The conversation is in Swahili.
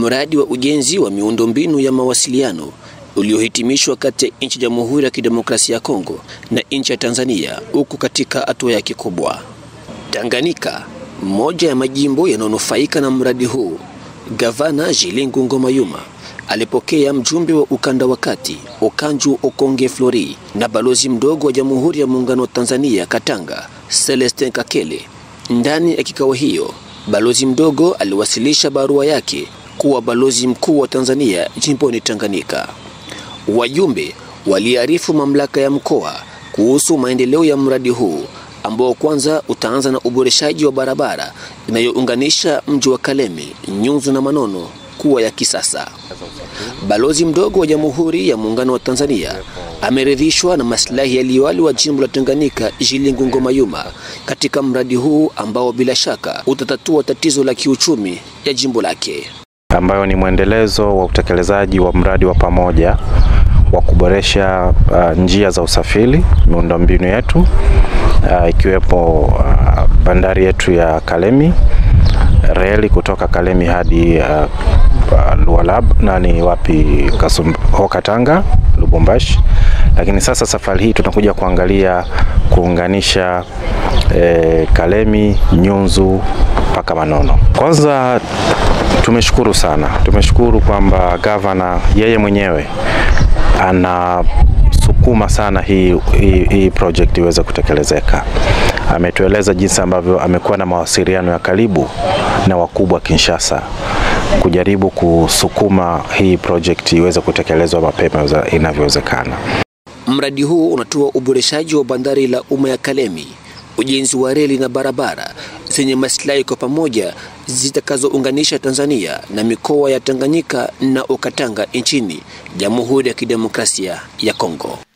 mradi wa ujenzi wa miundombinu ya mawasiliano uliohitimishwa kati ya nchi ya Jamhuri ya Kidemokrasia ya Kongo na nchi ya Tanzania huku katika hatua yake kubwa. Tanganyika, moja ya majimbo yanayonufaika na mradi huu, Gavana Jilingu Ngoma Yuma alipokea mjumbe wa ukanda wa kati Okanju Okonge Flori na balozi mdogo wa Jamhuri ya Muungano wa Tanzania Katanga Celestin Kakele. Ndani ya kikao hiyo, balozi mdogo aliwasilisha barua yake kuwa balozi mkuu wa Tanzania jimboni Tanganyika. Wajumbe waliarifu mamlaka ya mkoa kuhusu maendeleo ya mradi huu ambao kwanza utaanza na uboreshaji wa barabara inayounganisha mji wa Kalemi, Nyunzu na Manono kuwa ya kisasa. Balozi mdogo wa Jamhuri ya Muungano wa Tanzania ameridhishwa na maslahi ya liwali wa jimbo la Tanganyika Jilingu Ngoma Yuma katika mradi huu ambao bila shaka utatatua tatizo la kiuchumi ya jimbo lake, ambayo ni mwendelezo wa utekelezaji wa mradi wa pamoja wa kuboresha uh, njia za usafiri, miundombinu yetu uh, ikiwepo uh, bandari yetu ya Kalemi, reli kutoka Kalemi hadi uh, Lualab nani wapi Kasum, Katanga, Lubumbashi. Lakini sasa safari hii tunakuja kuangalia kuunganisha eh, Kalemi, Nyunzu mpaka Manono. Kwanza tumeshukuru sana, tumeshukuru kwamba gavana yeye mwenyewe anasukuma sana hii, hii, hii project iweze kutekelezeka. Ametueleza jinsi ambavyo amekuwa na mawasiliano ya karibu na wakubwa Kinshasa kujaribu kusukuma hii project iweze kutekelezwa mapema inavyowezekana. Mradi huu unatoa uboreshaji wa bandari la umma ya Kalemi, ujenzi wa reli na barabara zenye maslahi kwa pamoja zitakazounganisha Tanzania na mikoa ya Tanganyika na Okatanga nchini Jamhuri ya Kidemokrasia ya Kongo.